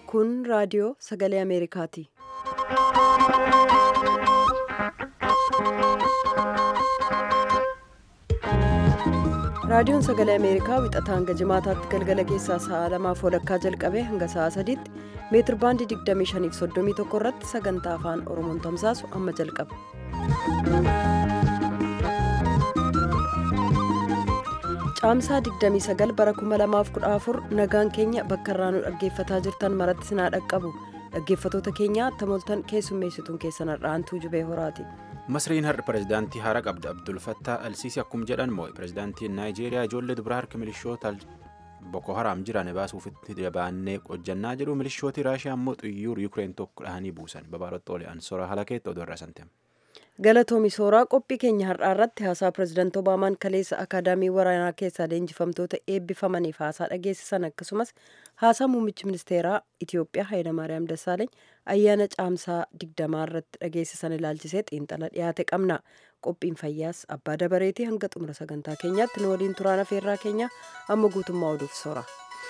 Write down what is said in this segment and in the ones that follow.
Kun raadiyoo sagalee Ameerikaati. Raadiyoon sagalee Ameerikaa wixataa hanga jimaataatti galgala keessaa sa'a lamaaf walakkaa jalqabee hanga sa'a sadiitti meetir baandii 25 irratti sagantaa afaan Oromoon tamsaasu amma jalqaba. Caamsaa 29 bara 2014 nagaan keenya bakka irraa nu dhaggeeffataa jirtan maratti sinaa dhaqqabu. Dhaggeeffatoota keenya tamoltan keessummeessituun keessan har'aantuu jubee horaati. Masriin har'a pirezidaantii haaraa qabda Abdul Fattah Alsiisii akkuma jedhan moo'e pirezidaantiin Naayijeeriyaa ijoollee dubaraa harka milishoota Boko Haram jiran baasuufitti jabaannee hojjannaa jedhu milishooti Raashiyaa immoo xiyyuur Yukireen tokko dhahanii buusan babaarotti oole ansora halakeetti oduu irraa santeem. Galatoomi sooraa qophii keenya har'aa irratti haasaa pirezidaantii Obaamaan kaleessa akaadaamii waraanaa keessaa leenjifamtoota eebbifamaniif haasaa dhageessisan akkasumas haasaa muummichi ministeeraa Itiyoophiyaa Hayilamaariyaam Dassaaleeny ayyaana caamsaa digdamaa irratti dhageessisan ilaalchisee xiinxala dhiyaate qabna. Qophiin fayyaas abbaa dabareetii hanga xumura sagantaa keenyaatti nu waliin turaan afeerraa keenya amma guutummaa oduuf soora.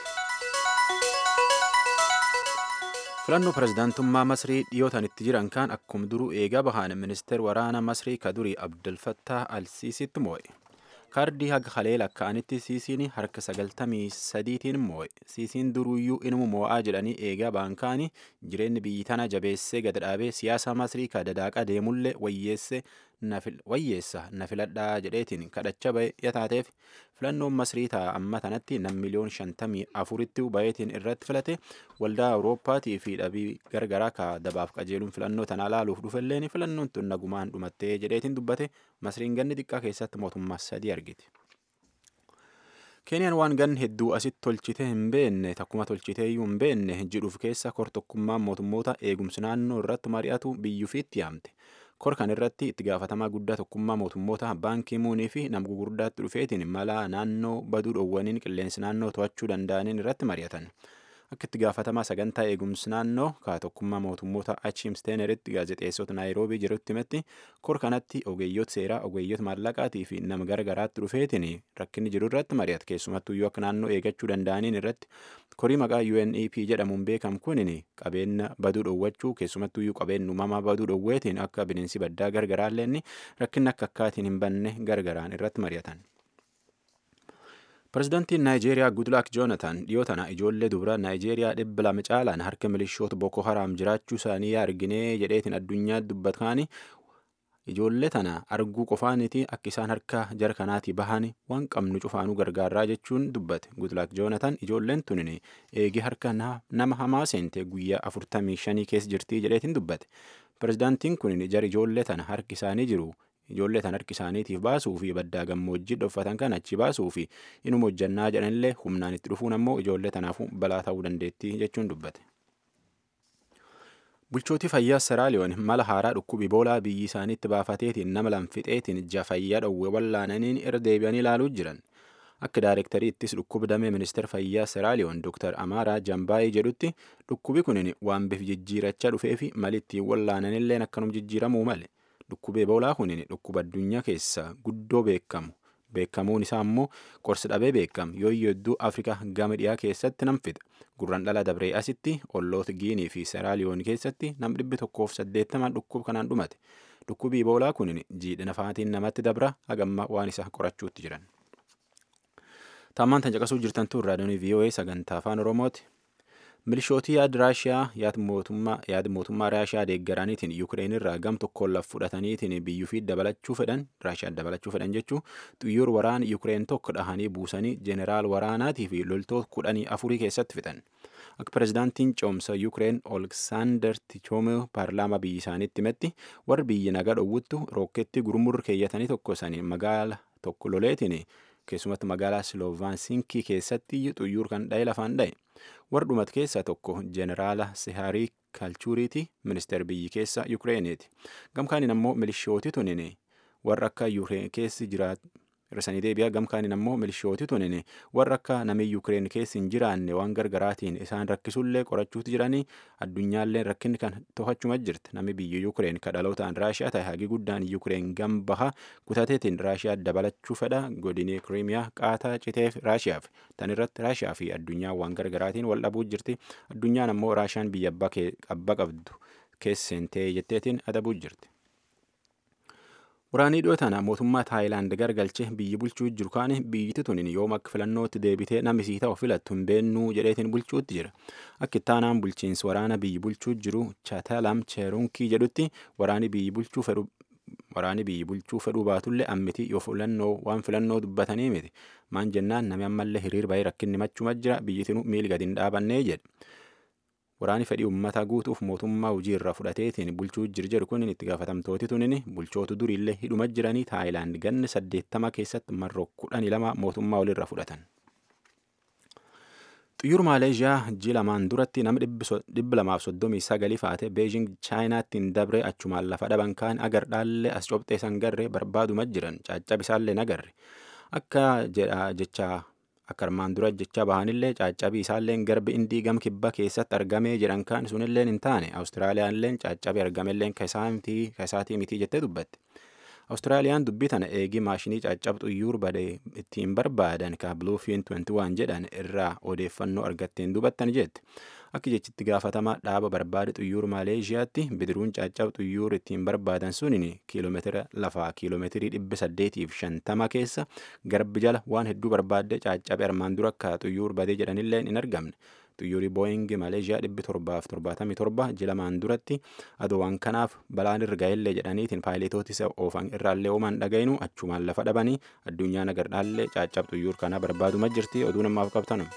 filannoo pirezidaantummaa masrii dhiyootan itti jiran kan akkuma duruu eegaa bahan ministeer waraana masrii kadurii abdulfattah alsiisitti moo'e kaardii haga halee lakkaa'anitti siisiin harka sagaltamii sadiitiin moo'e siisiin duruyyuu inuma moo'aa jedhanii eegaa baankaanii jireenyi biyyi tana jabeessee gad dhaabee siyaasa masrii ka dadaaqa deemullee wayyeesse wayyeessa na filadhaa jedheetiin kadhacha ba'e yataateef filannoon masrii ta'a amma tanatti nam miliyoon shantamii afuritti bayeetiin irratti filate waldaa awurooppaatii fi dhabii gargaraa ka dabaaf qajeeluun filannoo tanaa laaluuf dhufelleen filannoon tun nagumaan dhumattee jedheetiin dubbate masriin ganni xiqqaa keessatti mootummaa sadii argite. keeniyaan waan ganni hedduu asitti tolchite hin beenne takkuma tolchiteeyyuu hin beenne jedhuuf keessa kortokkummaan mootummoota eegumsi naannoo irratti mari'atu biyyuufiitti yaamte. kor kan irratti itti gaafatamaa guddaa tokkummaa mootummoota baankii muunii fi nama gugurdaatti dhufeetiin mala naannoo baduu dhoowwaniin qilleensi naannoo to'achuu danda'aniin irratti mari'atan akka itti gaafatamaa sagantaa eegumsi naannoo ka tokkummaa mootummoota achiim steeneritti gaazexeessota naayiroobii jirutti himetti kor kanatti ogeeyyoota seeraa ogeeyyoota maallaqaatii fi nama gargaraatti dhufeetiin rakkinni jiru irratti mari'ata keessumattuyyuu akka naannoo eegachuu danda'aniin irratti korii maqaa UNEP jedhamuun beekamu kunin qabeenya baduu dhoowwachuu keessumattuyyuu qabeenya uumamaa baduu dhoowweetiin akka bineensi baddaa gargaraallee rakkinni akka akkaatiin hin banne gargaraan irratti mari'atan. Pireezidaantiin Naayijeeriyaa Gudlaak Joonatan dhiyoo tana ijoollee dubaraa Naayijeeriyaa dhibba lama caalaan harka milishoota Boko Haram jiraachuu isaanii arginee jedheetiin addunyaa dubbataani ijoollee tana arguu qofaaniti akka isaan harka jara kanaatii bahan waan qabnu cufaanuu gargaaraa jechuun dubbate Gudlaak Joonatan ijoolleen tunin eegee harka nama hamaa seente guyyaa afurtamii shanii keessa jirtii jedheetiin dubbate pireezidaantiin kun jara ijoollee tana harki isaanii jiru. ijoollee tan harki isaaniitiif baasuu fi baddaa gammoojjii dhoffatan kan achi baasuu fi inuma hojjannaa jedhanillee humnaan itti dhufuun ammoo ijoollee tanaafuu balaa ta'uu dandeettii jechuun dubbate. Bulchootii fayyaa Seraaliyoon mala haaraa dhukkuba Iboolaa biyyi isaaniitti baafateetiin nama lamfixeetiin ija fayyaa dhowwe wallaananiin irra deebi'anii ilaaluu jiran. Akka daayirektarii ittis dhukkuba damee ministeera fayyaa Seraaliyoon Dr. Amaaraa Jambaayii jedhutti dhukkubi kunin waan bif jijjiirachaa dhufee fi mali ittiin wallaananilleen akkanum jijjiiramuu male. Dhukkuba Iboolaa kunin dhukkuba addunyaa keessa guddoo beekamu. Beekamuun isaa immoo qorsi dhabee beekamu yooyyoo hedduu Afrikaa gama dhiyaa keessatti nam fixa. Gurran dhala dabree asitti olloota Giinii fi Seraaliyoon keessatti nam dhibbi tokkoof saddeettamaan dhukkuba kanaan dhumate. Dhukkubi Iboolaa kunin jiidhina faatiin namatti dabra hagamma waan isa qorachuutti jiran. Taammaan tan caqasuu jirtan tun raadiyoon VOA sagantaa afaan Oromooti. milishootii yaada raashiyaa yaada mootummaa raashiyaa deeggaraniitiin yuukireen irraa gam tokkoon laf fudhataniitiin biyyuufii dabalachuu fedhan raashiyaa dabalachuu fedhan jechuu xiyyoor waraana yuukireen tokko dhahanii buusanii jeeneraal waraanaatii fi loltoota kudhanii afurii keessatti fixan akka pireezidaantiin coomsa yuukireen olksaander tichoomee paarlaamaa biyya isaaniitti himetti warri biyya nagaa dhowwuttu rooketti gurmurri keeyyatanii tokko isaanii magaala tokko loleetiin keessumatti magaalaa siloovaansinkii keessatti xiyyoor kan dha'e lafaan dha'e. wardhumat keessaa tokko jeeneraala sihaarii kaalchuuriiti ministeer biyyi keessa yukireeniiti gamkaaniin ammoo milishooti tunin warra akka yuukireen keessi jiraat Hir'isanii deebi'a gamkaaniin ammoo milishooti tunin warra akka namni Yukireen keessa hin jiraanne waan gargaraatiin isaan rakkisullee qorachuutu jiranii addunyaallee rakkinni kan to'achuma jirti. Namni biyya Yukireen ka dhalootaan Raashiyaa ta'e hagi guddaan Yukireen gambaha kutateetiin Raashiyaa dabalachuu fedha godinii Kiriimiyaa qaataa citeef Raashiyaaf. Tan irratti Raashiyaa fi addunyaa waan gargaraatiin wal dhabuu jirti. Addunyaan ammoo Raashiyaan biyya abbaa qabdu keesseentee jetteetiin adabuu jirti. Waraanii dhiyoo tana mootummaa Taayilaand gargalche biyyi bulchuu jiru kaane biyyiti tunin yooma akka filannootti deebitee namni sii ta'u filattu hin beennuu jedheetiin bulchuutti jira. Akka ittaanaan bulchiinsi waraana biyyi bulchuu jiru Chatalam Cheerunkii jedhutti waraani biyyi bulchuu fedhu waraani biyyi bulchuu fedhuu baatullee ammiti yoo filannoo waan filannoo dubbatanii miti. Maan jennaan namni ammallee hiriir bahee rakkinni machuma jira biyyitinu miil gadi hin dhaabannee jedhe. Waraani fedhii uummata guutuuf mootummaa hojii irraa fudhateetiin bulchuu jiru jedhu kun itti gaafatamtooti tunin bulchootu duriillee hidhuma jiranii Taayilaand ganna saddeettama keessatti marroo kudhanii lama mootummaa walirra fudhatan. Xiyyuur Maaleeshiyaa ji lamaan duratti nama dhibba lamaaf soddomii sagalii faate Beejing Chaayinaatti hin dabre achumaan lafa dhaban kaan agar dhaallee as cobxee san garree barbaaduma jiran caccabisaallee nagarre. Akka jecha akka armaan dura jecha bahanillee caaccabii isaalleen garbi indii gam kibba keessatti argamee jedhan kaan sunilleen hin taane awustiraaliyaalleen caaccabii argamelleen kasaatii mitii jettee dubbatti. Awustiraaliyaan dubbii tana eegii maashinii caccabxu iyyuu bade ittiin barbaadan ka Bluefin 21 jedhan irraa odeeffannoo argatteen dubattan jette. Akka jechitti gaafatama dhaaba barbaade xuyyuur Maaleeshiyaatti bidiruun caccabxu xuyyuur ittiin barbaadan sunin kiiloomeetira lafaa kiiloomeetirii dhibba saddeetiif shantama keessa garbi jala waan hedduu barbaadde caccabe armaan dura akka xuyyuur badee jedhanillee hin argamne. Xuyyuurii Booying Maaleeshiyaa dhibbi torbaaf torbaatamii torba jilamaan duratti aduwaan kanaaf balaan irra ga'ellee jedhaniitiin paayiletooti isa oofan irraallee ooman dhagayinu achumaan lafa dhabanii addunyaa nagardhaallee caccabxu xuyyuur kana barbaaduma jirti oduu namaaf qabtanum.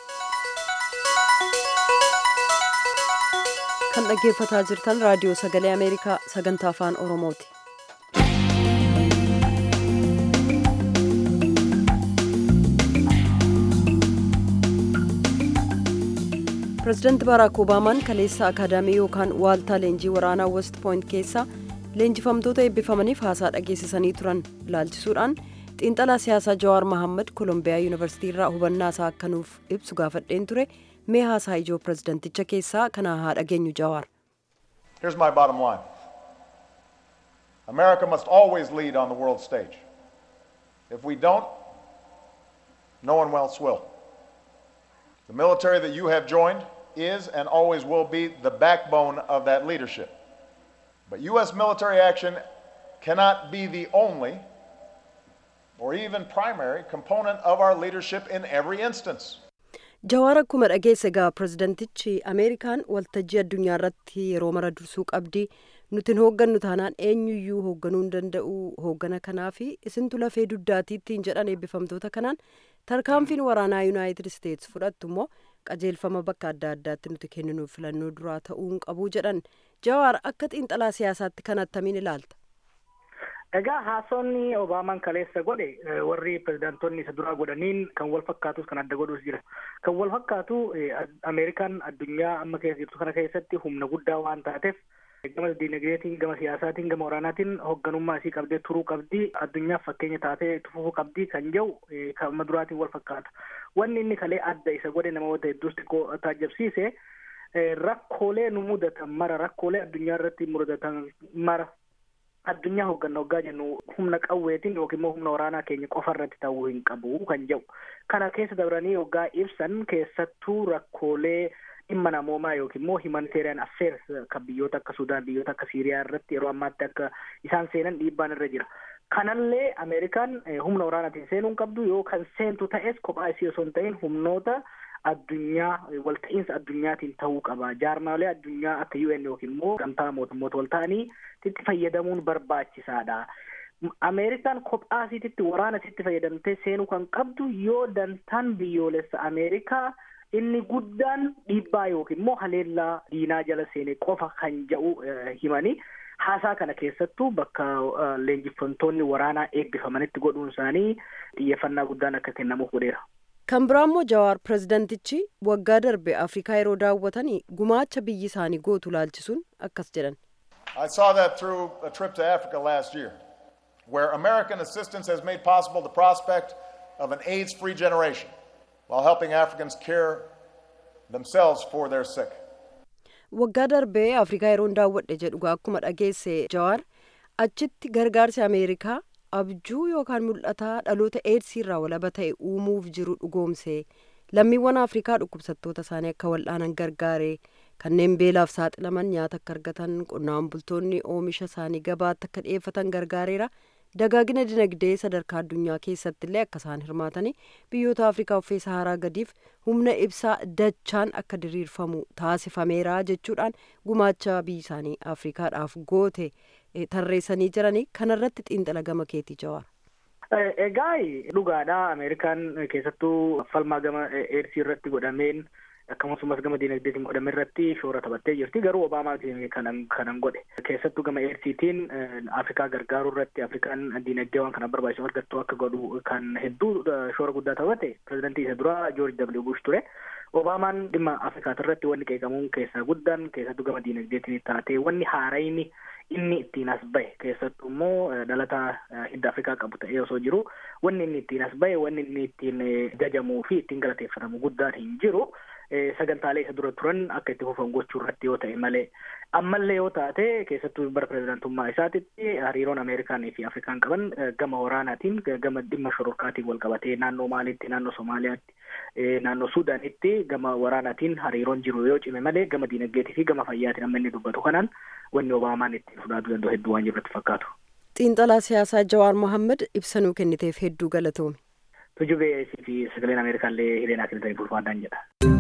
kan dhaggeeffataa jirtan raadiyoo sagalee ameerikaa sagantaa afaan oromooti. pireezidaanti baaraak obaamaan kaleessa akaadaamii yookaan waaltaa leenjii waraanaa west pooyint keessa leenjifamtoota eebbifamaniif haasaa dhageessisanii turan ilaalchisuudhaan xiinxalaa siyaasaa jawaar mahammad koolombiyaa yuunivarsiitii irraa hubannaa isaa akka nuuf ibsu gaafadheen ture mee haasaa ijoo pireezidaanticha keessaa kana haa dhageenyu jawaar. Here's my bottom line America must always lead on the world stage. If we don't, no one else will. The military that you have joined is and always will be the backbone of that leadership. But U.S. military action cannot be the only or even primary component of our leadership in every instance. jawaar akkuma dhageesse gaa pireezidantichi ameerikaan waltajjii addunyaa irratti yeroo mara dursuu qabdi nutin hooggannu taanaan eenyuyyuu hoogganuu hin danda'u hooggana kanaa fi isintu lafee duddaatiittiin jedhan eebbifamtoota kanaan tarkaanfiin waraanaa yuunaayitid isteetsi fudhattu immoo qajeelfama bakka adda addaatti nuti kenninuuf filannoo duraa ta'uu hin qabu jedhan jawaar akka xiinxalaa siyaasaatti kan attamiin ilaalta. Egaa haasonni Obaamaan kaleessa godhe warri pirezidaantonni isa duraa godhaniin kan wal fakkaatus kan adda godhus jira. Kan wal fakkaatu Ameerikaan addunyaa amma keessa jirtu kana keessatti humna guddaa waan taateef gama diinagdeetiin gama siyaasaatiin gama waraanaatiin hoogganummaa isii qabdee turuu qabdi addunyaaf fakkeenya taatee tufuu qabdi kan jedhu kan amma duraatiin wal fakkaata. Wanni inni kalee adda isa godhe namoota hedduus xiqqoo taajjabsiise rakkoolee nu mudatan mara rakkoolee addunyaa irratti mudatan mara addunyaa hoogganna hoggaa jennu humna qawweetiin yookiin immoo humna waraanaa keenya qofa irratti ta'uu hin qabu kan jedhu kana keessa dabranii hoggaa ibsan keessattuu rakkoolee dhimma namoomaa yookiin immoo humanitarian affairs kan biyyoota akka sudaan biyyoota akka siiriyaa irratti yeroo ammaatti akka isaan seenan dhiibbaan irra jira kanallee ameerikaan humna waraanaatiin seenuu hin qabdu yoo kan seentu ta'es kophaa isii osoo hin ta'in humnoota addunyaa walta'iinsa addunyaatiin ta'uu qaba jaarmaalee addunyaa akka UN yookiin immoo gamtaa mootummoota wal ta'anii itti fayyadamuun barbaachisaadha. Ameerikaan kophaa isiitti waraana isiitti fayyadamtee seenuu kan qabdu yoo dantaan biyyoolessa Ameerikaa inni guddaan dhiibbaa yookiin immoo haleellaa diinaa jala seene qofa kan jedhu himanii haasaa kana keessattuu bakka leenjifamtoonni waraanaa eebbifamanitti godhuun isaanii xiyyeeffannaa guddaan akka kennamuuf godheera. kan biraa immoo jawaar pireezidantichi waggaa darbe afrikaa yeroo daawwatanii gumaacha biyyi isaanii gootu laalchisuun akkas jedhan. I saw that through a trip to Africa last year. where American assistance has made possible the prospect of an AIDS free generation while helping Africans care themselves for their sick. waggaa darbee afrikaa yeroon daawwadhe jedhu akkuma dhageesse jawaar achitti gargaarsi ameerikaa abjuu yookaan mul'ataa dhaloota eedsii irraa walaba ta'e uumuuf jiru dhugoomse lammiiwwan afrikaa dhukkubsattoota isaanii akka wal'aanan gargaare kanneen beelaaf saaxilaman nyaata akka argatan qonnaan bultoonni oomisha isaanii gabaatti akka dhiyeeffatan gargaareera dagaagina dinagdee sadarkaa addunyaa keessatti illee akka isaan hirmaatanii biyyoota afrikaa uffee saharaa gadiif humna ibsaa dachaan akka diriirfamu taasifameera jechuudhaan gumaacha biyyi isaanii afrikaadhaaf goote tarreessanii jiranii kanarratti xiinxala gama keetii jawaar. Egaa dhugaadha Ameerikaan keessattuu falmaa gama eersii irratti godhameen akkasumas gama diinagdeetiin godhame irratti shoora taphattee jirti garuu obaamaatiin kanan kanan godhe keessattuu gama eersiitiin afrikaa gargaaruu irratti afrikaan diinagdee waan kana barbaachisu argattu akka godhu kan hedduu shoora guddaa taphate pirezidantii isa duraa joorji dabli bush ture obaamaan dhimma afrikaat irratti wanni qeeqamuun keessaa guddaan keessattuu gama diinagdeetiin taate wanni haarayni inni ittiin as bahe keessattuu immoo dhalataa hidda afrikaa qabu ta'ee osoo jiru wanni inni ittiin as bahe wanni inni ittiin jajamuu fi ittiin galateeffatamu guddaan hin jiru sagantaalee isa dura turan akka itti fufan gochuu irratti yoo ta'e malee ammallee yoo taate keessattuu bara pirezidaantummaa isaatitti hariiroon ameerikaanii fi afrikaan qaban gama waraanaatiin gama dhimma shororkaatiin wal qabatee naannoo maaliitti naannoo somaaliyaatti naannoo suudaanitti gama waraanaatiin hariiroon jiru yoo cime malee gama diinagdeetii fi gama fayyaatiin amma inni dubbatu kanaan wanni obaamaan ittiin fudhatu danda'u hedduu waan jirratti fakkaatu. xiinxalaa siyaasaa jawaar mohammad ibsanuu kenniteef hedduu galatoomi. Tujubee fi sagaleen Ameerikaallee hiriiraan kennitanii bulfaadhaan jedha.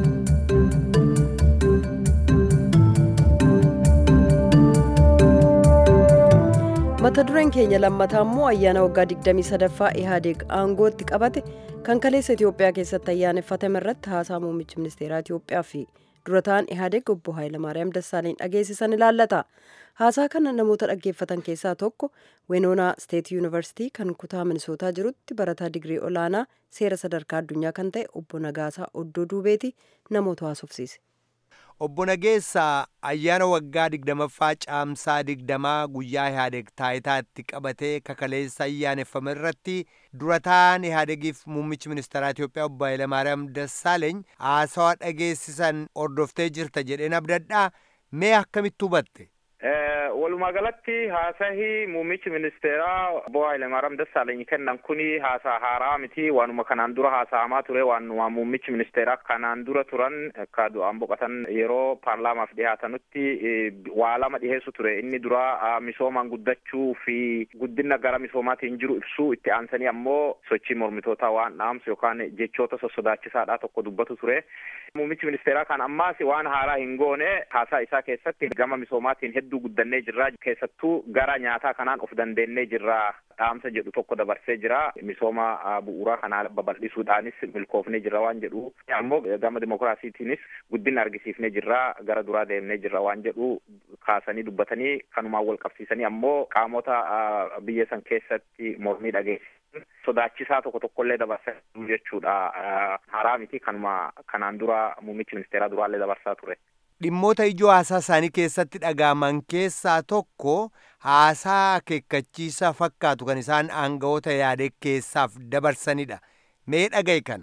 mata dureen keenya lammataa immoo ayyaana waggaa 23ffaa ihaadeeg aangootti qabate kan kaleessa itiyoophiyaa keessatti ayyaaneffatame irratti haasaa muummichi ministeeraa itiyoophiyaa fi durataan ihaadeeg obbo Haayilamaariyaam Dassaaleny dhageessisan ilaallata. Haasaa kana namoota dhaggeeffatan keessaa tokko Wenoonaa Steet Yuunivarsiitii kan kutaa Minisootaa jirutti barataa digirii olaanaa seera sadarkaa addunyaa kan ta'e obbo Nagaasaa Oddoo Duubeeti namoota haasofsiise. Obbo Nageessaa ayyaana waggaa digdamaffaa caamsaa digdamaa guyyaa Ihaadeeg taayitaatti qabatee kakaleessa ayyaaneffame irratti durataan Ihaadeegiif muummichi ministeeraa Itiyoophiyaa obbo Hayilamaariyaam Dassaaleeny haasawaa dhageessisan ordoftee jirta jedheen abdadhaa mee akkamitti hubatte? walumaa galatti haasahi muummichi ministeeraa obbo Hayilamaariyaam Dassaaleny kennan kuni haasaa haaraa miti waanuma kanaan dura haasa'amaa ture waanuma muummichi ministeeraa kanaan dura turan akka du'aan boqotan yeroo paarlaamaaf dhihaatanutti waa lama dhiheessu ture inni dura misoomaan guddachuu fi guddina gara misoomaatiin jiru ibsuu itti aansanii ammoo sochii mormitootaa waan dhaamsu yookaan jechoota sossodaachisaadhaa tokko dubbatu ture muummichi ministeeraa kan ammaas waan haaraa hin goone haasaa isaa keessatti gama misoomaatiin hedduu guddannee jirra keessattuu gara nyaataa kanaan of dandeennee jirra dhaamsa jedhu tokko dabarsee jira misooma bu'uuraa kanaa babal'isuudhaanis milkoofnee jirra waan jedhu ammoo gama dimokiraasiitiinis guddina argisiifnee jirra gara duraa deemnee jirra waan jedhu kaasanii dubbatanii kanumaan wal qabsiisanii ammoo qaamota biyya san keessatti mormii dhageessisan sodaachisaa tokko tokkollee dabarsaa jechuudha haaraa miti kanuma kanaan dura muummichi ministeeraa duraallee dabarsaa ture. dhimmoota ijoo haasaa isaanii keessatti dhagaaman keessaa tokko haasaa akeekkachiisaa fakkaatu kan isaan aangawoota yaadee keessaaf dabarsanidha mee dhagaye kana.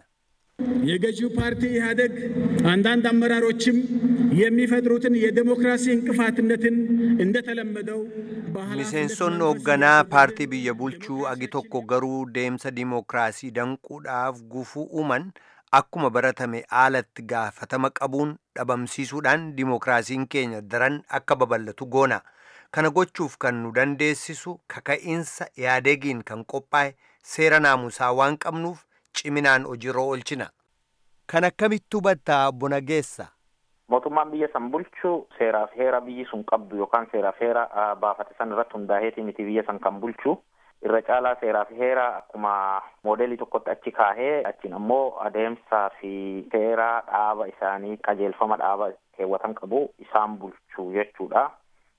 የገዢው ፓርቲ ኢህአደግ አንዳንድ አመራሮችም የሚፈጥሩትን የዴሞክራሲ እንቅፋትነትን እንደተለመደው miseensonni hoogganaa paartii biyya bulchuu agi tokko garuu deemsa dimookiraasii danquudhaaf gufuu uuman akkuma baratame haalatti gaafatama qabuun dhabamsiisuudhaan dimookiraasiin keenya daran akka babal'atu goona kana gochuuf kan nu dandeessisu kaka'iinsa yaadegiin kan qophaa'e seera naamusaa waan qabnuuf ciminaan hojiirra oolchina kan akkamitti hubattaa bona geessa mootummaan biyya san bulchu seeraaf heera biyyi sun qabdu yookaan seeraaf heera baafate san irratti hundaa'eeti miti biyya san kan bulchu irra caalaa seeraaf heera akkuma moodelii tokkotti achi kaahee achiin ammoo adeemsaa fi seera dhaaba isaanii qajeelfama dhaaba keewwatan qabu isaan bulchu jechuudha.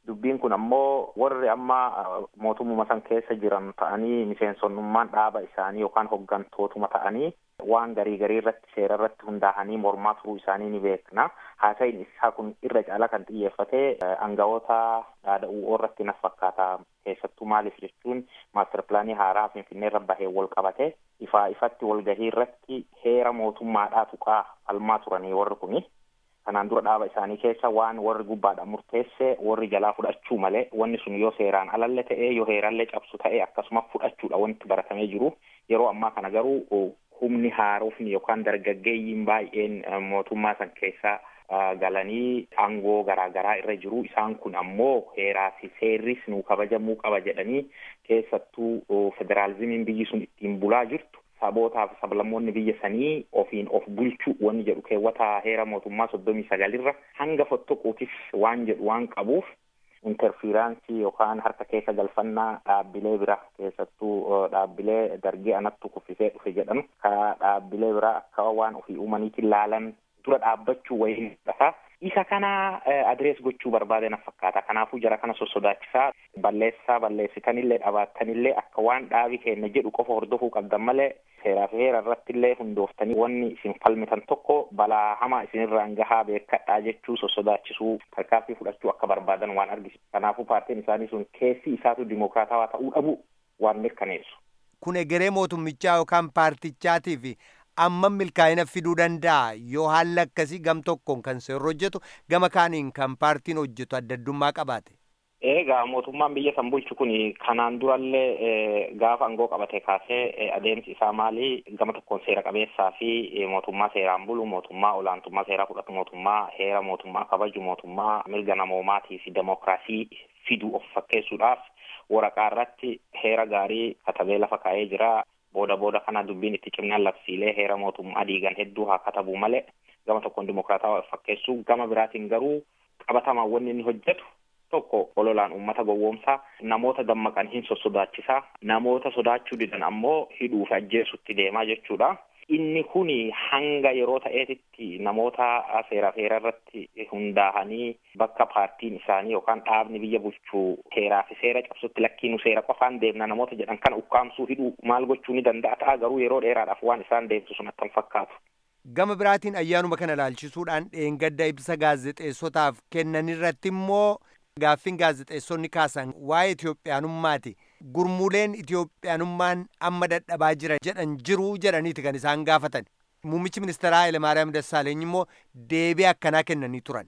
dubbiin kun ammoo warri amma mootummaa san keessa jiran ta'anii miseensonnummaan dhaaba isaanii yookaan hoggantootuma ta'anii waan garii garii irratti seera irratti hundaa'anii mormaa turuu isaanii ni beekna haasa'iin isaa kun irra caala kan xiyyeeffate aangawoota dhaada'uu irratti nas fakkaata keessattuu maaliif jechuun maaster pilaanii haaraa finfinnee irra bahee wal qabate ifaa ifatti walgahii irratti heera mootummaadhaa tuqaa falmaa turanii warri kuni kanaan dura dhaaba isaanii keessa waan warri gubbaadhaan murteesse warri jalaa fudhachuu malee wanni sun yoo seeraan alalle ta'e yoo heerallee cabsu ta'e akkasuma fudhachuudha wanti baratamee jiru yeroo ammaa kana garuu humni haarofni yookaan dargaggeeyyiin baay'een mootummaa san keessa galanii aangoo garaagaraa irra jiru isaan kun ammoo heeraa fi seerris nuu kabajamuu qaba jedhanii keessattuu federaalizimiin biyyi sun ittiin bulaa jirtu sabootaa fi sablammoonni biyya sanii ofiin of bulchuu wanni jedhu keewwata heera mootummaa soddomii sagalirra hanga fottoquutis waan jedhu waan qabuuf interfiiraansii yookaan harka keessa galfannaa dhaabbilee bira keessattuu dhaabbilee dargii anattu kuffisee dhufe jedhan ka dhaabbilee bira akka waan ofii uumaniitiin laalan dura dhaabbachuu wayii dhafa isa kana adrees gochuu barbaade na fakkaata kanaafuu jara kana sossodaachisaa balleessaa balleessitanillee dhabaattanillee akka waan dhaabi keenya jedhu qofa hordofuu qabdan malee seeraa fi heera irratti illee hundooftanii wanni isin falmitan tokko balaa hamaa isinirraan gahaa beekadhaa jechuu sossodaachisuu tarkaanfii fudhachuu akka barbaadan waan argisiisu kanaafuu paartiin isaanii sun keessi isaatu dimokiraatawaa ta'uu dhabu waan mirkaneessu. Kun egeree mootummichaa yookaan paartichaatiif amma milkaa'ina fiduu danda'a yoo haalli akkasii gam tokkoon kan seerri hojjetu gama kaaniin kan paartiin hojjetu adda addummaa qabaate. Egaa mootummaan biyya san bulchu kun kanaan durallee gaafa aangoo qabate kaasee adeemsi isaa maali gama tokkoon seera qabeessaa fi mootummaa seeraan bulu mootummaa olaantummaa seeraa fudhatu mootummaa heera mootummaa kabaju mootummaa mirga namoomaatii fi demokiraasii fidu of fakkeessuudhaaf waraqaa irratti heera gaarii katabee lafa kaa'ee jira. booda booda kana dubbiin itti cimnaan labsiilee heera mootummaa diigan hedduu haa katabu malee gama tokkoon dimokiraataa fakkeessu gama biraatiin garuu qabatamaan wanni inni hojjetu tokko ololaan uummata gowwoomsaa namoota dammaqan hin sossodaachisaa namoota sodaachuu didan ammoo hidhuu fi ajjeesutti deemaa jechuudha. Inni kuni hanga yeroo ta'eetitti namoota seeraaf heera irratti hundaa'anii bakka paartiin isaanii yookaan dhaabni biyya bulchuu heeraa fi seera cabsutti lakkiinu seera qofaan deemna namoota jedhan kana ukkaamsuu hidhuu maal gochuu ni danda'a ta'a garuu yeroo dheeraadhaaf waan isaan deemsu sun attan fakkaatu. Gama biraatiin ayyaanuma kana ilaalchisuudhaan dheengadda ibsa gaazexeessotaaf kennan irratti immoo gaaffiin gaazexeessonni kaasan waa'ee Itoophiyaanummaati. Gurmuuleen Itoophiyaanummaan amma dadhabaa jira jedhan jiru jedhaniiti kan isaan gaafatan. Muummichi ministeeraa Hayilemaariyaam Dassaaleeny immoo deebii akkanaa kennanii turan.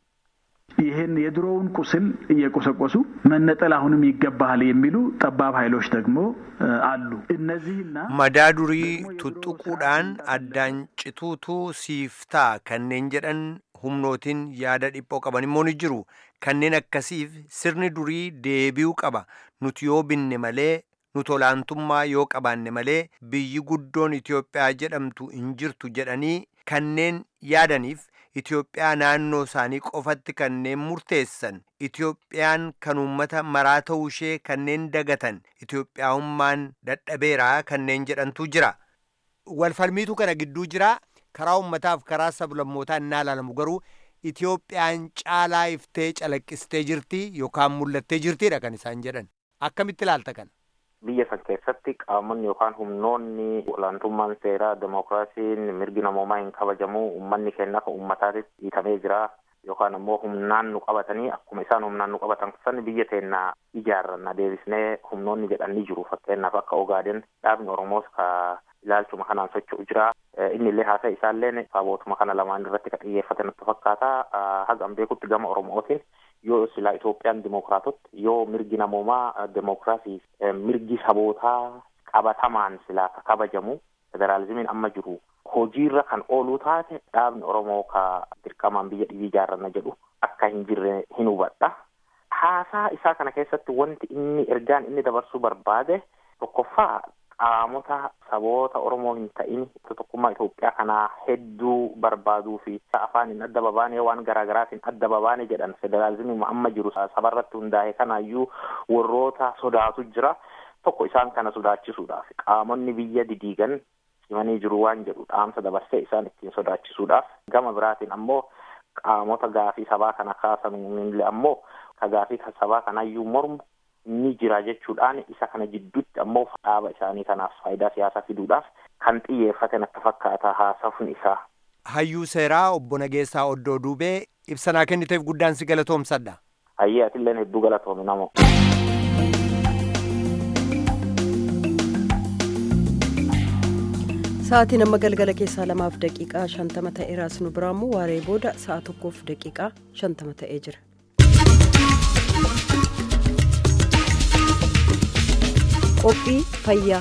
ይህን የድሮውን ቁስል እየቆሰቆሱ መነጠል አሁንም ይገባሃል የሚሉ ጠባብ ኃይሎች ደግሞ አሉ። እነዚህና madaa durii tuttuquudhaan addaan cituutu siiftaa kanneen jedhan humnootiin yaada dhiphoo qaban immoo ni jiru kanneen akkasiif sirni durii deebi'uu qaba nuti yoo binne malee nuti olaantummaa yoo qabaanne malee biyyi guddoon Itoophiyaa jedhamtu hin jirtu jedhanii kanneen yaadaniif Itoophiyaa naannoo isaanii qofatti kanneen murteessan Itoophiyaan kan uummata maraa ta'uu ishee kanneen dagatan Itoophiyaa'ummaan dadhabeeraa kanneen jedhantu jira. Walfalmiitu kana gidduu jira karaa uummataaf karaa sablammootaa innaa ilaalamu garuu Itoophiyaan caalaa iftee calaqqistee jirti yookaan mul'attee jirtidha kan isaan jedhan. Akkamitti ilaalta kana? Biyya san keessatti qaamonni yookaan humnoonni olaantummaan seeraa demokiraasiin mirgi namoomaa hin kabajamu uummanni keenya akka uummataatti dhiitamee jira yookaan ammoo humnaan nu qabatanii akkuma isaan humnaan nu qabatan san biyya teenya ijaarranna deebisnee humnoonni jedhan ni jiru fakkeenyaaf akka ogaaden dhaabni oromoos ka ilaalchuma kanaan socho'u jira inni illee haasa isaallee sabootuma kana lamaan irratti ka xiyyeeffate natti fakkaata hagam beekutti gama oromootiin yoo silaa Itoophiyaan dimokiraatotti yoo mirgi namoomaa demokiraasii mirgi sabootaa qabatamaan silaa ka kabajamu federaalizimiin amma jiru hojiirra kan ooluu taate dhaabni Oromoo ka dirqamaan biyya dhiyyi ijaarranna jedhu akka hin jirre hin hubadha. Haasaa isaa kana keessatti wanti inni ergaan inni dabarsuu barbaade tokkoffaa qaamota saboota Oromoo hin ta'in tokkummaa Itoophiyaa kanaa hedduu barbaaduu fi afaaniin adda babaanee waan garaagaraatiin adda babaane jedhan federaalizimii amma jiru sabarratti hundaa'e kanaayyuu warroota sodaatu jira tokko isaan kana sodaachisuudhaaf qaamonni biyya didiigan himanii jiru waan jedhu dhaamsa dabarsee isaan ittiin sodaachisuudhaaf gama biraatiin ammoo qaamota gaafii sabaa kana kaasan ammoo ka gaafii sabaa kanayyuu mormu ni jira jechuudhaan isa kana jidduutti ammoo dhaaba isaanii kanaaf faayidaa siyaasaa fiduudhaaf kan xiyyeeffatan akka fakkaataa haasawuun isaa. Hayyuu seeraa obbo Nageessaa Oddoo Duubee ibsanaa kenniteef guddaan si galatoomsadha. Hayyee atilleen hedduu galatoomi namoo. Sa'aatiin amma galgala keessaa lamaaf daqiiqaa shantama ta'eeraas nu biraammoo waaree booda sa'a tokkoof daqiiqaa shantama ta'ee jira. Qophii fayyaa.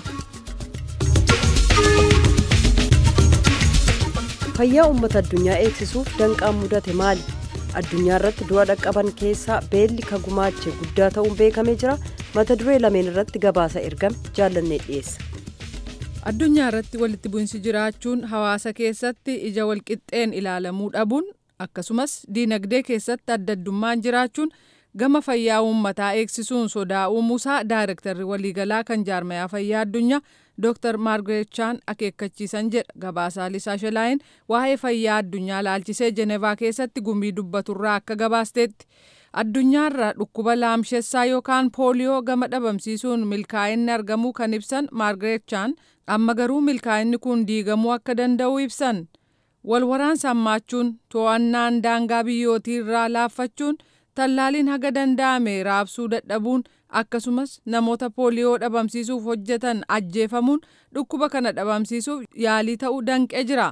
Fayyaa uummata addunyaa eegsisuuf danqaan mudate maali? Addunyaa irratti du'a dhaqqaban keessaa beelli ka gumaache guddaa ta'uun beekamee jira. Mata duree lameen irratti gabaasa ergame jaallannee dhiyeessa. addunyaa irratti walitti bu'insi jiraachuun hawaasa keessatti ija walqixxeen ilaalamuu dhabuun akkasumas diinagdee keessatti adda addummaan jiraachuun gama fayyaa uummataa eegsisuun sodaa uumuusaa daayirektarri waliigalaa kan jaarmayaa fayyaa addunyaa dooktar maargaret chaan akeekkachiisan jedha gabaasaa lisaa shelaayin waa'ee fayyaa addunyaa laalchisee jenevaa keessatti gumii dubbaturraa akka gabaasteetti. addunyaarra dhukkuba laamshessaa yookaan pooliyoo gama dhabamsiisuun milkaa'inni argamuu kan ibsan maargaret chaan amma garuu milkaa'inni kun diigamuu akka danda'u ibsan walwaraansa hammaachuun to'annaan daangaa biyyootii irraa laaffachuun tallaaliin haga danda'ame raabsuu dadhabuun akkasumas namoota pooliyoo dhabamsiisuuf hojjetan ajjeefamuun dhukkuba kana dhabamsiisuuf yaalii ta'uu danqee jira.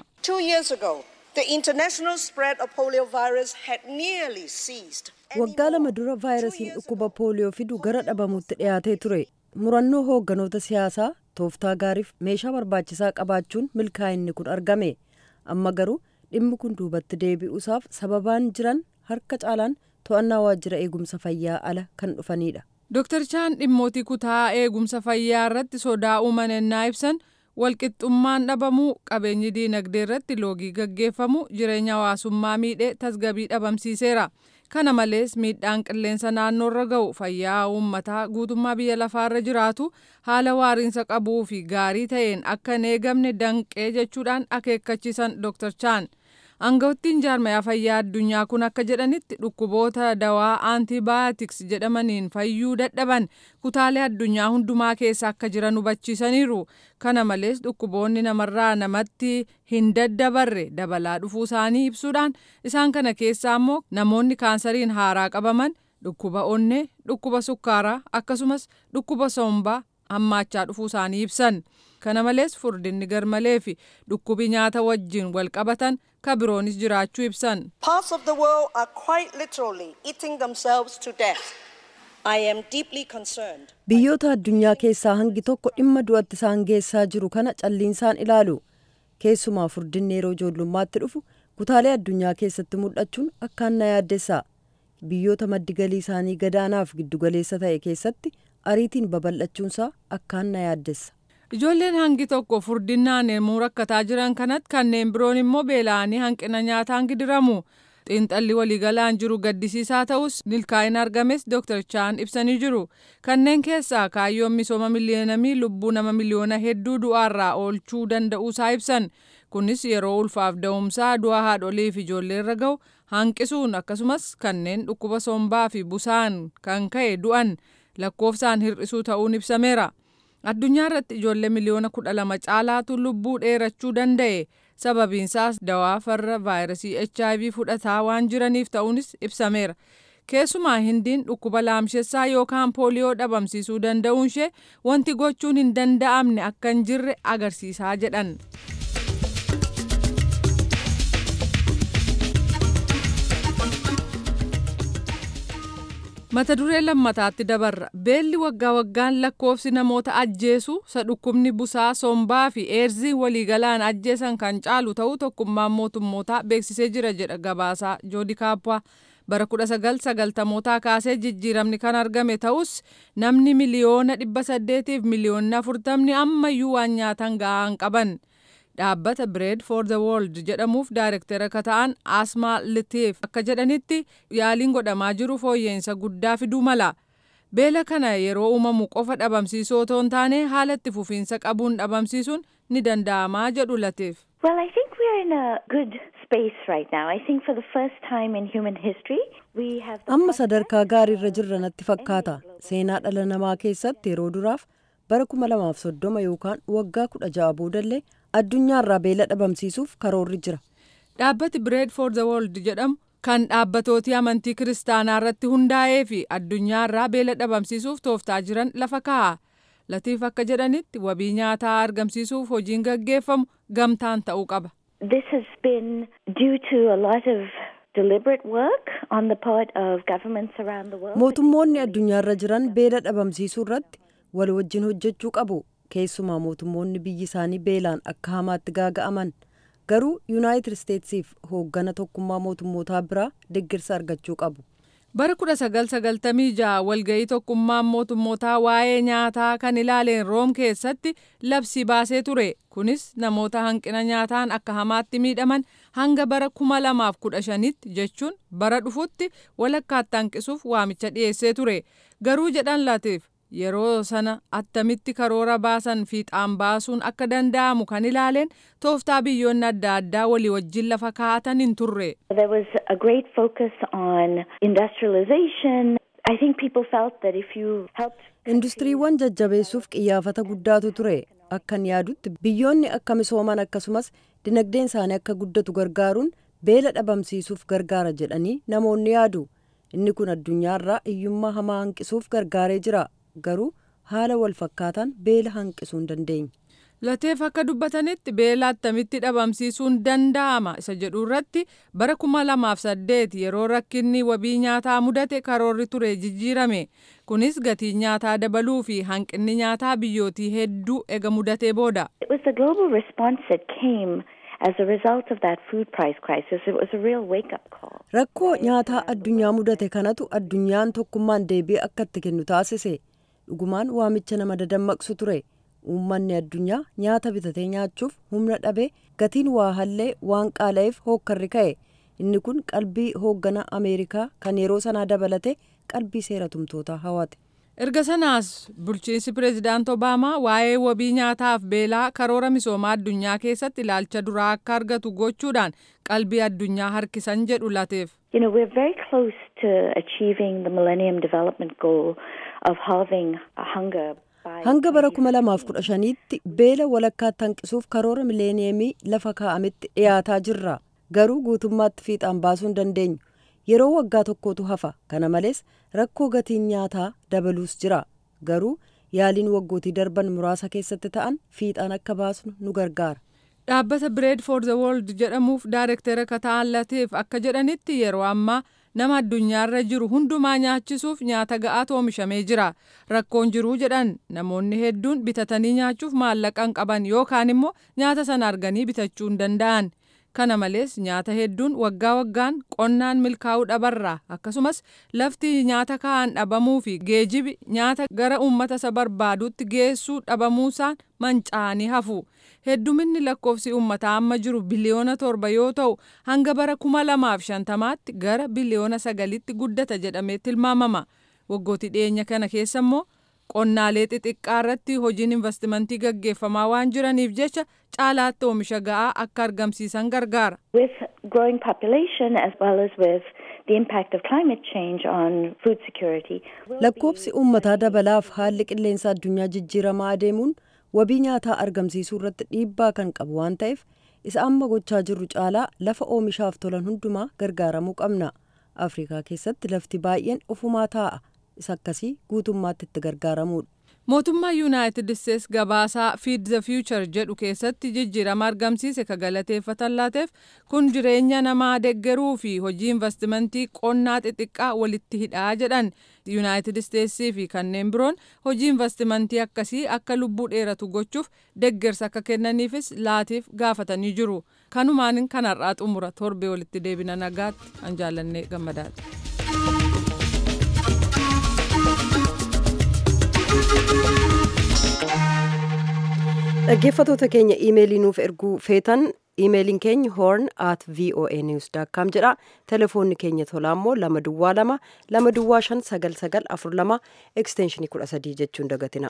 The international spread of polio virus had nearly ceased. Waggaa lama dura vaayirasiin dhukkuba pooliyoo fidu gara dhabamuutti dhiyaatee ture. Murannoo hoogganoota siyaasaa tooftaa gaariif meeshaa barbaachisaa qabaachuun milkaa'inni kun argame. Amma garuu dhimmi kun duubatti deebi'uusaaf sababaan jiran harka caalaan to'annaa waajjira eegumsa fayyaa ala kan dhufanidha. Dooktar Chaan dhimmootii kutaa eegumsa fayyaa irratti sodaa uuman ennaa ibsan walqixxummaan dhabamuu qabeenyi diinagdee irratti loogii gaggeeffamu jireenya hawaasummaa miidhee tasgabii dhabamsiiseera. kana malees miidhaan qilleensa naannoorra ga'u fayyaa uummataa guutummaa biyya lafaarra jiraatu haala waariinsa qabuu fi gaarii ta'een akka hin eegamne danqee jechuudhaan akeekkachiisan Dr. Chaan. Aangawttiin jaarmayaa fayyaa addunyaa kun akka jedhanitti dhukkuboota dawaa aantibaayootiks jedhamaniin fayyuu dadhaban kutaalee addunyaa hundumaa keessa akka jiran hubachiisaniiru. Kana malees dhukkuboonni namarraa namatti hin daddabarre dabalaa dhufuu isaanii ibsuudhaan isaan kana keessaa immoo namoonni kaansariin haaraa qabaman dhukkuba onnee, dhukkuba sukkaaraa akkasumas dhukkuba sombaa hammaachaa dhufuu isaanii ibsan. Kana malees furdinni garmalee fi dhukkubi nyaata wajjin wal qabatan ka biroonis jiraachuu ibsan. Parts of the world are quite literally eating themselves to death. I am deeply concerned. Biyyoota addunyaa keessaa hangi tokko dhimma du'atti isaan geessaa jiru kana calliinsaan ilaalu. Keessumaa furdinni yeroo ijoollummaatti dhufu kutaalee addunyaa keessatti mul'achuun akkaan na yaaddessa. Biyyoota maddi galii isaanii gadaanaaf giddugaleessa ta'e keessatti ariitiin babal'achuunsaa akkaan na yaaddessa. Ijoolleen hangi tokko furdinnaan yemmuu rakkataa jiran kanatti kanneen biroon immoo beela'anii hanqina nyaataan gidiramu. Xiinxalli waliigalaan jiru gaddisiisaa ta'us milkaa'ina argames Dr. Chaan ibsanii jiru. Kanneen keessaa kaayyoon misooma miliyoonamii lubbuu nama miliyoona hedduu du'aarraa oolchuu danda'uusaa ibsan. Kunis yeroo ulfaaf da'umsaa du'a haadholii fi ijoollee irra ga'u hanqisuun akkasumas kanneen dhukkuba sombaa fi busaan kan ka'e du'an lakkoofsaan hir'isuu ta'uun ibsameera. addunyaa irratti ijoollee miliyoona kudha lama caalaatu lubbuu dheerachuu danda'e sababiinsaas dawaa farra vaayirasii hiv fudhataa waan jiraniif ta'uunis ibsameera keessumaa hindiin dhukkuba laamshessaa yookaan pooliyoo dhabamsiisuu danda'uun ishee wanti gochuun hin danda'amne akka hin jirre agarsiisaa jedhan. mata duree lammataatti dabarra beelli waggaa waggaan lakkoofsi namoota ajjeesu isa dhukkubni busaa sombaa fi eerziin waliigalaan ajjeesan kan caalu ta'uu tokkummaan mootummootaa beeksisee jira jedha gabaasaa joodi kaappaa bara 1990mootaa kaasee jijjiiramni kan argame ta'us namni miliyoona 800 fi miliyoona 40 ammayyuu waan nyaatan ga'aa qaban. dhaabbata bread for the world jedhamuuf daayirektara akka ta'an asmaa litiif akka jedhanitti yaaliin godhamaa jiru fooyya'insa guddaa fiduu mala beela kana yeroo uumamu qofa dhabamsiisuu otoo hin taane haala itti fufiinsa qabuun dhabamsiisuun ni danda'amaa jedhu latiif. Well, I think we're in a good space right now. I think for the first time in human history, we have the amma sadarkaa gaariirra jirra natti fakkaata seenaa dhala namaa keessatti yeroo duraaf bara kuma lamaaf soddoma yookaan waggaa kudha ja'a boodallee addunyaarraa beela dhabamsiisuuf karoorri jira dhaabbati bread for the world jedhamu kan dhaabbatooti amantii kiristaanaa irratti hundaa'ee fi addunyaarraa beela dhabamsiisuuf tooftaa jiran lafa kaa'a latiif akka jedhanitti wabii nyaataa argamsiisuuf hojiin gaggeeffamu gamtaan ta'uu qaba. This has been due to a lot of deliberate work on the part of governments around the world. mootummoonni addunyaarra jiran beela dhabamsiisuu irratti wal wajjin hojjechuu qabu keessumaa mootummoonni biyyi isaanii beelaan akka hamaatti gaaga'aman garuu yuunaayitid isteetsiif hooggana tokkummaa mootummootaa biraa deggirsa argachuu qabu. bara 1996 walga'ii tokkummaan mootummootaa waa'ee nyaataa kan ilaaleen room keessatti labsii baasee ture kunis namoota hanqina nyaataan akka hamaatti miidhaman hanga bara 2015tti jechuun bara dhufutti walakkaatti hanqisuuf waamicha dhiyeessee ture garuu jedhan latiif yeroo sana attamitti karoora baasan fiixaan baasuun akka danda'amu kan ilaaleen tooftaa biyyoonni adda addaa walii wajjin lafa kaa'atan hin turre. There was a great focus on industrialization. I think people felt that if you helped industiriiwwan jajjabeessuuf qiyyaafata guddaatu ture akkan yaadutti biyyoonni akka misooman akkasumas dinagdeen isaanii akka guddatu gargaaruun beela dhabamsiisuuf gargaara jedhanii namoonni yaadu inni kun addunyaarraa hiyyummaa hamaa hanqisuuf gargaaree jira garuu haala wal fakkaataan beela hanqisuu hin dandeenye. Lateef akka dubbatanitti beela attamitti dhabamsiisuun danda'ama isa jedhu irratti bara kuma lamaaf saddeet yeroo rakkinni wabii nyaataa mudate karoorri ture jijjiirame kunis gatii nyaataa dabaluu fi hanqinni nyaataa biyyootii hedduu ega mudatee booda. It was the global response that came as a result of that food price crisis. It was a real wake-up call. Rakkoo nyaataa addunyaa mudate kanatu addunyaan tokkummaan deebii akka itti kennu taasise. Dhugumaan waamicha nama dadammaqsu ture. uummanni addunyaa nyaata bitatee nyaachuuf humna dhabee gatiin waa hallee waan qaala'eef hookkarri ka'e inni kun qalbii hooggana ameerikaa kan yeroo sanaa dabalate qalbii seera tumtootaa hawate. erga sanaas bulchiinsi pireezidaant obaamaa waa'ee wabii nyaataaf beelaa karoora misoomaa addunyaa keessatti ilaalcha duraa akka argatu gochuudhaan qalbii addunyaa harkisan jedhu lateef. You know, we're very close to achieving the Millennium Development Goal of halving hunger hanga bara kuma lamaaf kudha shaniitti beela walakkaatti hanqisuuf karoora mileeniyeemii lafa kaa'ametti dhiyaataa jirra garuu guutummaatti fiixaan baasuu hin dandeenyu yeroo waggaa tokkotu hafa kana malees rakkoo gatiin nyaataa dabaluus jira garuu yaaliin waggootii darban muraasa keessatti ta'an fiixaan akka baasnu nu gargaara. dhaabbata bread for the world jedhamuuf daayirektera kata'an lateef akka jedhanitti yeroo ammaa nama addunyaarra jiru hundumaa nyaachisuuf nyaata ga'aatu oomishamee jira rakkoon jiruu jedhan namoonni hedduun bitatanii nyaachuuf maallaqa hin qaban yookaan immoo nyaata sana arganii bitachuu hin danda'an kana malees nyaata hedduun waggaa waggaan qonnaan milkaa'uu dhabarra akkasumas lafti nyaata kaa'an dhabamuu fi geejibi nyaata gara uummata isa barbaadutti geessuu dhabamuusaan manca'anii hafu. hedduminni lakkoofsi uummataa amma jiru biliyoona torba yoo ta'u hanga bara kuma lamaaf shantamaatti gara biliyoona sagalitti guddata jedhamee tilmaamama waggootii dhiyeenya kana keessa immoo qonnaalee xixiqqaa irratti hojiin investimentii gaggeeffamaa waan jiraniif jecha caalaatti oomisha ga'aa akka argamsiisan gargaara. With growing population as well as with the impact of climate change on food security. lakkoofsi uummataa dabalaaf haalli qilleensa addunyaa jijjiiramaa adeemuun wabii nyaataa argamsiisuu irratti dhiibbaa kan qabu waan ta'eef isa amma gochaa jirru caalaa lafa oomishaaf tolan hundumaa gargaaramuu qabna afrikaa keessatti lafti baay'een ofumaa taa'a isa akkasii guutummaatti itti gargaaramuudha. mootummaa yuunaayitid isteets gabaasaa fiid the future jedhu keessatti jijjiirama argamsiise ka galateeffatan laateef kun jireenya namaa deggeruu fi hojii investimentii qonnaa xixiqqaa walitti hidhaa jedhan yuunaayitid isteetsii fi kanneen biroon hojii investimentii akkasii akka lubbuu dheeratu gochuuf deggersa akka kennaniifis laatiif gaafatanii jiru kanumaan kanarraa xumura torbee walitti deebina nagaatti an jaallannee gammadaadha. dhaggeeffatoota keenya iimeelii nuuf erguu feetan iimeeliin keenya horn at voa news com jedha telefoonni keenya tolaa immoo lama duwwaa lama lama duwwaa shan sagal sagal afur lama ekstenshinii kudha sadii jechuun dagatina.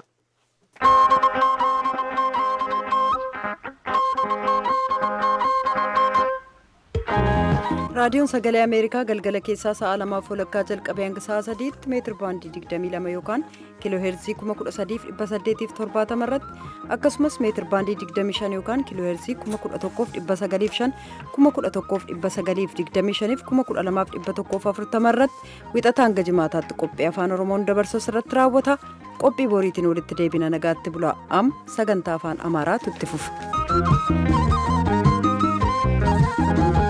raadiyoon sagalee ameerikaa galgala keessaa sa'a lamaaf walakkaa jalqabee hanga sa'a sadiitti meetir baandii 22 yookaan kiiloo heerzii 13870 irratti akkasumas meetir baandii 25 yookaan kiiloo heerzii 11905 11925 12140 irratti wixata hanga jimaataatti qophii afaan oromoon dabarsu irratti raawwata qophii boriitiin walitti deebina nagaatti bulaa am sagantaa afaan amaaraatu itti fufa.